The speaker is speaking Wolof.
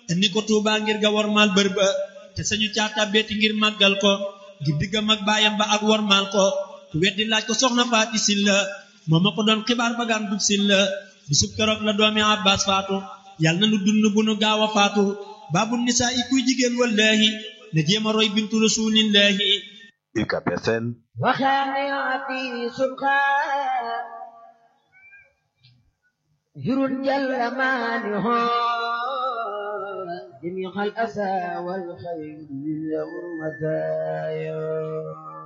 indi ko Tuubaa ngir ga wormaal bër ba te sañu caata beeti ngir màggal ko ngir diggam ak baayam ba ak wormaal ko ku weddi laaj ko soxna faati silla moo ma ko doon xibaar bagaan dub silla bisub keroog la doomi Abbas faatu yàlla na nu dund bu nu gaaw a faatu baabu nisaa i kuy jigéen wallaahi na jéem a roy bintu rasuulillaahi UCAB FM وخانعتي سبخا هر جل مانه جميع الأسى والخير والمزايا